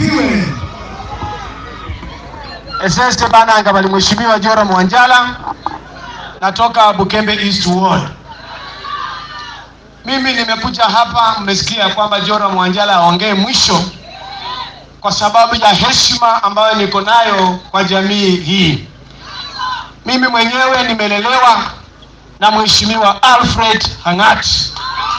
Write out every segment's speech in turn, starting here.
asifiwe. Eseste bananga bali Mheshimiwa Jora Mwanjala, natoka Bukembe East Ward. Mimi nimekuja hapa, mmesikia kwamba Jora Mwanjala aongee mwisho kwa sababu ya heshima ambayo niko nayo kwa jamii hii. Mimi mwenyewe nimelelewa na Mheshimiwa Alfred Hang'ati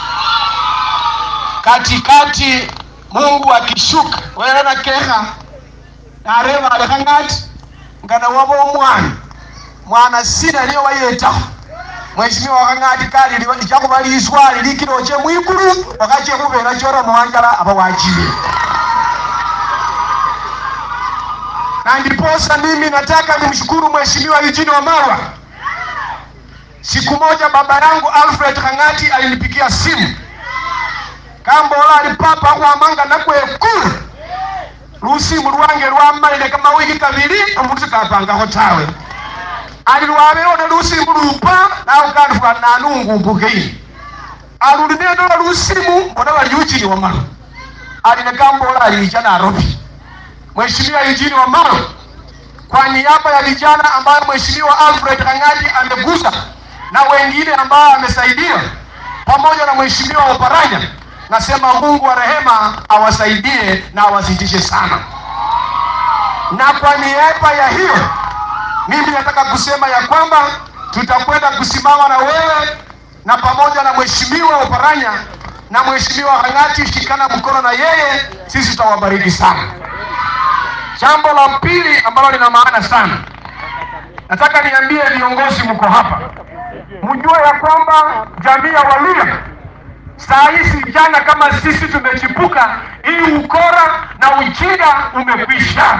katikati, Mungu akishuka wewe na keha nareva ale Hang'ati ngana wabo omwana mwana sina niyo wayetaho Mheshimiwa Hang'ati kali ichakuba liswali likilo che mwikulu wakache kubera Jora Mwanjala aba wachile na ndiposa mimi nataka nimshukuru Mheshimiwa Eugene Wamalwa. Siku moja baba yangu Alfred Hang'ati alinipigia simu kambola alipapa kwamanga nakwekulu lusimu lwange lwamalile kama wiki kabili omuntu sikapangako tawe ali lwabeone lusimu lupa nawe kanfula nanungumbukeini alulinendola lusimu mbona bali Eugene Wamalwa aline kambola aliija Nairobi Mheshimiwa Eugene Wamalwa kwa niaba ya vijana ambayo Mheshimiwa Alfred Hang'ati amegusa na wengine ambao amesaidia pamoja na Mheshimiwa Oparanya, nasema Mungu wa rehema awasaidie na awazidishe sana. Na kwa niaba ya hiyo, mimi nataka kusema ya kwamba tutakwenda kusimama na wewe na pamoja na Mheshimiwa Oparanya na Mheshimiwa Hang'ati, shikana mkono na yeye, sisi tutawabariki sana. Jambo la pili ambalo lina maana sana, nataka niambie viongozi mko hapa, mjue ya kwamba jamii ya Waluya saa hizi vijana kama sisi tumechipuka, hii ukora na ujinga umekwisha.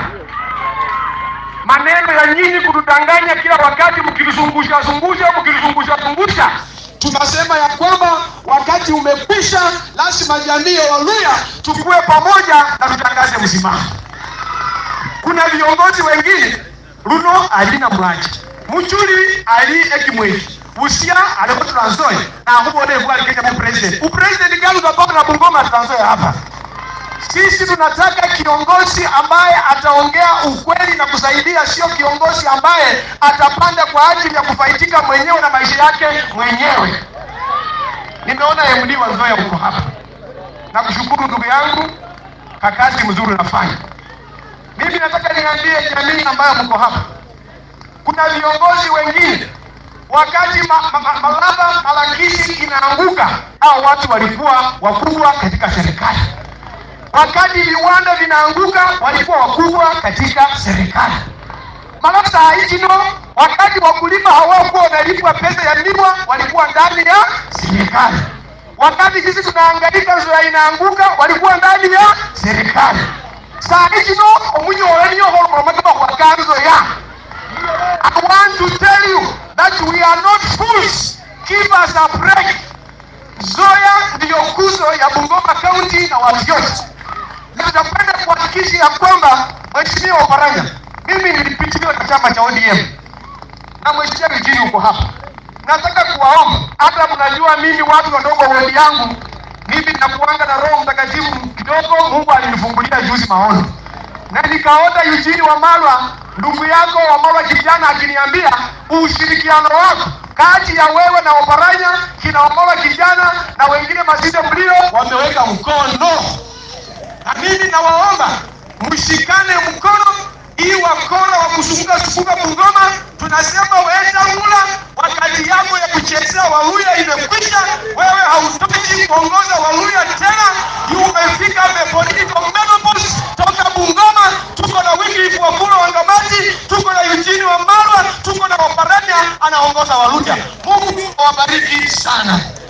Maneno ya nyinyi kutudanganya kila wakati, mkilizungusha zungusha, mkilizungusha zungusha tunasema ya kwamba wakati umekwisha, lazima jamii ya Waluya tukue pamoja na tutangaze msimamo kuna viongozi wengine luno alina mwaji muchuli ali ekimweki busia aliko transoya na akubone kuwa alikenya mu president upresident gani utapaka na Bungoma transoya hapa sisi tunataka kiongozi ambaye ataongea ukweli na kusaidia, sio kiongozi ambaye atapanda kwa ajili ya kufaitika mwenyewe na maisha yake mwenyewe. Nimeona MD wa Nzoia uko hapa, nakushukuru ndugu yangu, kakazi mzuri unafanya. Mimi nataka niambie jamii ambayo mko hapa, kuna viongozi wengine wakati ma, ma, ma, Malaba Malakisi inaanguka, hao watu walikuwa wakubwa katika serikali. Wakati viwanda vinaanguka, walikuwa wakubwa katika serikali. Malaba saa hizi no, wakati wakulima hawakuwa wanalipwa pesa ya miwa, walikuwa ndani ya serikali. Wakati sisi tunahangaika, Nzoia inaanguka, walikuwa ndani ya serikali saa hizi no omunyola niyo holomolomaka kwa kanzo ya I want to tell you that we are not fools. Give us a break. Nzoia ndiyo kuzo ya Bungoma County na watu yote, na tutakwenda kuhakikisha ya kwamba Mheshimiwa Oparanya, mimi nilipitiliwa na chama cha ODM na Mheshimiwa Eugene uko hapa. Nataka kuwaomba, hata mnajua mimi watu wadogo wodi yangu mimi nakuanga na Roho Mtakatifu kidogo. Mungu alinifungulia juzi maono na nikaota Eugene Wamalwa, ndugu yako Wamalwa kijana, akiniambia ushirikiano wako kati ya wewe na Oparanya, kina Wamalwa kijana na wengine masinde mlio wameweka mkono, na mimi nawaomba mshikane mkono hii wakora wa kusunguka sunguka Bungoma, tunasema wetangula, wakati yako ya kuchezea Waluya imekwisha. Wewe hautoki kuongoza Waluya tena, umefika the political menopause. Toka Bungoma, tuko na Wycliffe Wafula Wangamati, tuko na Eugene Wamalwa, tuko na Oparanya anaongoza Waluya. Mungu awabariki sana.